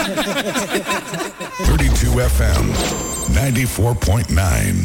32 FM 94.9.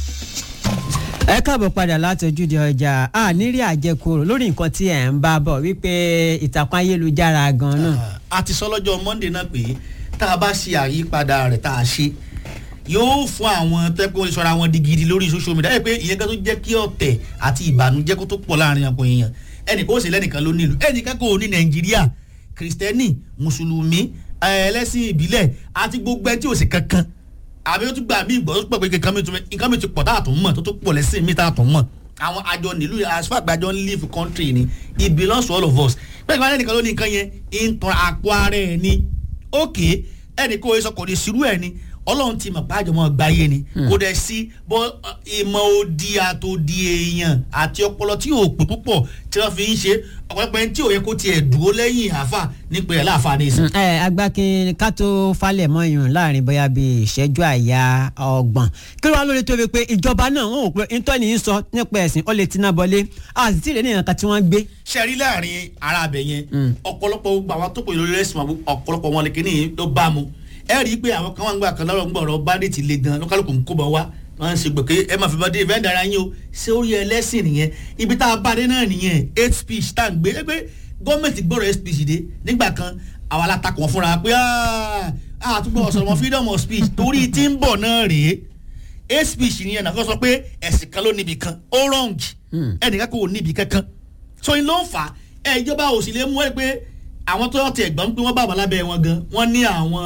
ẹ káàbọ̀ padà láti ojúde ọjà a nírí àjẹkùrò lórí nǹkan tí ẹ̀ ń bá bọ̀ wípé ìtàkùn ayélujára gan-an náà. a ti sọ lọ́jọ́ monday náà pé tá a bá ṣe àyípadà rẹ̀ tá a ṣe yóò fún àwọn tẹ́kọ̀ ìṣọ́ra wọn di gidi lórí social media ẹ̀ pé ìyẹn kan tó jẹ́ kí ọ̀tẹ̀ àti ìbànújẹ́ kó tó pọ̀ láàrin àpò èèyàn ẹnì kó sì lẹ́nìkan ló nílùú ẹnìkan kò ní nàìjíríà kìrìsìtẹ́nì mùsùlùmí ẹlẹ́sìn ìbílẹ̀ àti gbogbo ẹ tí ò sí kankan àbí ó tún gbà mí ìgbọ́ tó pọ̀ pé nǹkan mi tún nǹkan mi ti pọ̀ táàtún mọ̀ tó tún pọ̀ lẹ́sìn mi táàtún mọ̀ àwọn àjọ nílùú as far as àjọ live country ni it belongs to all of us pé ìgbà ẹnìkan ló ní nǹkan yẹn ń tan àpò ara ẹ̀ ni ókè ẹnì kó o sọ kò ní sírú ẹ̀ ni ọlọ́run ti mọ̀ pàjọ́ mọ́ gbáyé ni kò dẹ̀ sí bọ́ ìmọ̀ odi àtòdì èèyàn àti ọpọlọ tí yóò pè púpọ̀ tí wọ́n fi ń ṣe ọ̀pọ̀lọpọ̀ ẹni tí ò yẹ kó tiẹ̀ dúró lẹ́yìn àáfà nípa ẹ̀ láàfà ní ìsìn. ẹ agbákin ká tó falẹ̀ mọ́ ìyún láàrin bóyá bíi ìṣẹ́jú àyà ọgbọ̀n kí ló wá lórí tó fi pé ìjọba náà wọn ò pé ntọ́ni ń sọ nípa ẹ̀sìn ó lè tiná bọlé a sì tí ì lè ní ìyànká tí wọ́n gbé. ṣe rí láàrin ara abẹ yẹn ọ̀pọ̀lọpọ̀ gbogbo àwọn tó pè lórí ẹ̀sìn ọ̀pọ̀lọpọ̀ wọn lè kíní ló bá mu ẹ rí i pé àwọn kan wà ń gbà kan lọ́rọ̀ ń gbọ̀rọ̀ bádẹ́ẹ̀tì le gan lọ́kàlùkù ń kó bọ̀ wá wọ́n ń ṣe gbòkè ẹ máa fi bọ́ dé ìfẹ́ dára yín o ṣé ó yẹ ẹlẹ́sìn nìyẹn ibi tá a bá dé náà nìyẹn hate speech tá à ń gbé ẹ pé gọ́ọ̀mẹ̀ntì gbọ́rọ̀ hate speech dé nígbà kan àwa la takò wọn fúnra pé àtúgbọ̀ ọ̀sọ̀rọ̀ wọn freedom of speech torí tí ń bọ̀ náà rèé hate speech nìyẹn náà fẹ́ sọ pé ẹ̀sìn kan ló níbi kan ó wrong ẹnìkan kò níbi kankan so in ló ń fà ẹ ìjọba ò sì lè mú ẹ pé àwọn tó ti ẹ̀gbọ́n pé wọ́n bá wà lábẹ́ wọn gan wọ́n ní àwọn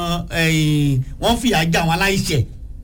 wọ́n fìyà já àwọn aláìṣẹ̀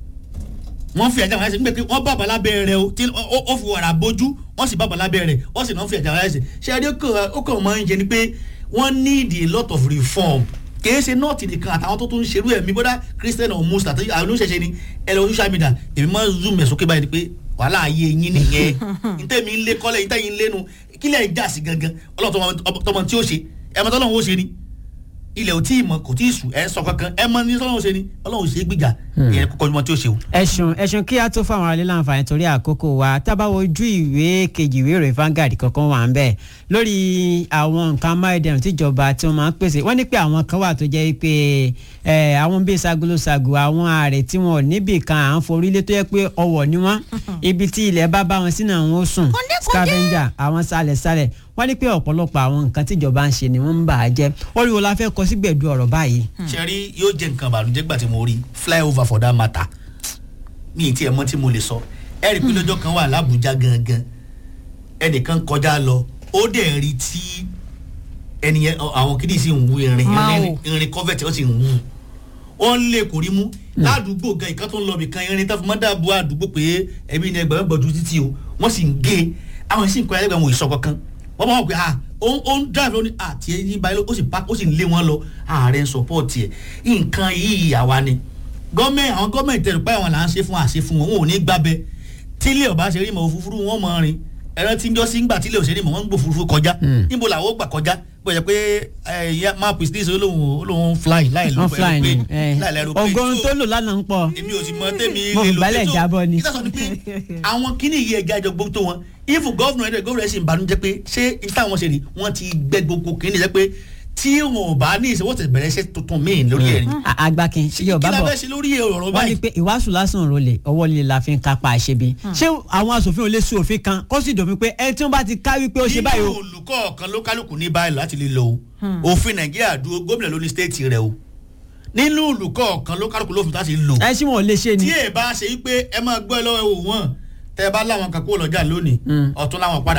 wọ́n fìyà já àwọn aláìṣẹ̀ nígbà pé wọ́n bá wà lábẹ́ rẹ̀ o tí ó fi wàrà bójú wọ́n sì bá wà lábẹ́ rẹ̀ wọ́n sì náà fìyà já àwọn aláìṣẹ̀ ṣé adé ó kàn máa ń jẹ ni pé wọ́n need a lot of reform kìí ṣe nọ́ọ̀tì nìkan àtàwọn tó tún ṣerú ẹ̀mí bọ́dá christian or muslim àti àwọn oníṣẹ̀ṣẹ̀ ni ẹ lọ social media èmi máa ń zoom ẹ̀ sókè báyìí ni pé wàhálà ayé yín nìyẹn ntẹ̀mí ń lé kọ́lẹ̀ ntẹ̀yìn ń lénu kílẹ̀ ń jà sí gangan ọlọ́run tọmọ tí ó ṣe ẹ̀ mọ́tọ́ ọlọ́run ó ṣe ni ilẹ̀ ò tí ì mọ̀ kò tí ì sùn ẹ̀ sọ kankan ẹ̀ mọ ní sọ́lọ́run ṣe ni ọlọ́run ṣe é gbìjà ìyẹn kókó ọmọ tí ó ṣe o. ẹ̀sùn ẹ̀sùn kí a tó fáwọn aráàlú láǹfààní torí àkókò wa tábàwọ̀ ojú ìwé kejì ìwé ìròyìn Vanguard kankan wà ń bẹ̀ lórí àwọn nǹkan amáyédẹrùn tíjọba tí wọ́n máa ń pèsè wọ́n ní pé àwọn kan wà tó jẹ́ pé àwọn bíi sagolosago àwọn ààrẹ tí wọn ò níbì kan à ń forílé tó yẹ pé ọwọ́ ni wọ́n ibi tí ilẹ̀ bá bá wọn sínú àwọn ó sùn scavenger àwọn sálẹ̀sálẹ̀ wọ́n ní pé ọ̀pọ̀lọpọ̀ àwọn nǹkan tíjọba ń ṣe ni wọ́n ń bà á jẹ́ orí wo la fẹ́ kọ sígbẹ̀dù ọ̀rọ̀ báyìí. ṣẹ́rí yóò jẹ́ nǹkan ìbànújẹ́ gbà tí mo rí flyover for that matter mi ì tiẹ̀ mọ̀ tí mo lè sọ ẹ rí i pé lọ́jọ́ kan wà lábújá gangan ẹnìkan kọjá lọ ó dẹ̀ rí tí ẹnìyẹn àwọn kìdí sì ń wú irin irin covert ó sì ń wú wọ́n lè kò rí mú ládùúgbò gan ìkan tó ń lọ bìkan irin tó fi mọ́ dàbò àdúgbò pé ẹbí ni ẹgbẹ̀rún gbọ̀jú títí o wọ́n sì ń gé àwọn sì ń kọ́ ẹlẹ́gbẹ̀rún òyìnbó kankan wọ́n bá wọn pé ah ó ń drive lóní àti ẹyin báyìí ó sì pa ó sì ń lé wọn lọ ààrẹ ń support ẹ̀ nǹkan yìí àwa ni gọ́ọ̀mẹ̀ntì àwọn gọ́ọ̀mẹ̀ntì tẹ̀lé pé àwọn là ń ṣe fún àṣẹ fún wọn wọn ò ní gbábẹ́ tílé ọba ṣe rí mọ̀ òfurufú wọn mọ̀ rin ẹ̀rọ tí ń jọ́ sí ń gbà tílé òṣèré mọ̀ wọ́n ń gbò òfurufú kọjá níbo làwọn ó gbà kọjá bó ṣe pé máàpù ìsídìí olóhùn olóhùn fly láì lọ pẹ̀lú pé ọgọ́rùn tó lò lánàá ń pọ̀ èmi ò sì mọ tèmi mo fi balẹ̀ jábọ̀ ni. ìtàsọ ni pé àwọn kíní yìí ẹja ìjọ gbogbo tó wọn ifu gọ́vùnà ẹ̀dẹ̀ gọ́vùnà ẹ̀ sì ń banújẹ́ pé ṣé ìtàwọn ṣe rí wọ́n ti gbẹ gbogbo kíní jẹ́ pé tí wọn ò bá ní ìṣòwò tẹ̀ bẹ̀rẹ̀ iṣẹ́ tuntun míì lórí ẹ̀ ni. àgbàkin yorùbá bọ̀ kí la fẹ́ ṣe lórí ọ̀rọ̀ wọ́n ní báyìí. pé ìwàásù lásán rọlẹ̀ ọwọ́ líle la fi ń kápá àṣebi ṣé àwọn asòfin ò lè sún òfin kan kó sì dòfin pé ẹni tí wọ́n bá ti ká wípé ó ṣe báyìí o. nínú olùkọ́ kan ló kálukú ní báyìí láti lè lò ó òfin nàìjíríà dúró gómìnà ló ní stéètì rẹ o nínú olùkọ́ kan ló kálukú lófin láti lò ẹ ṣí wọn ò lè ṣe ni. tí ẹ bá ṣe wípé ẹ máa gbọ́ ẹ lọ́wọ́ ẹ wò wọ́n tẹ ẹ bá láwọn kan kó lọ́jà lónìí ọ̀tún láwọn padà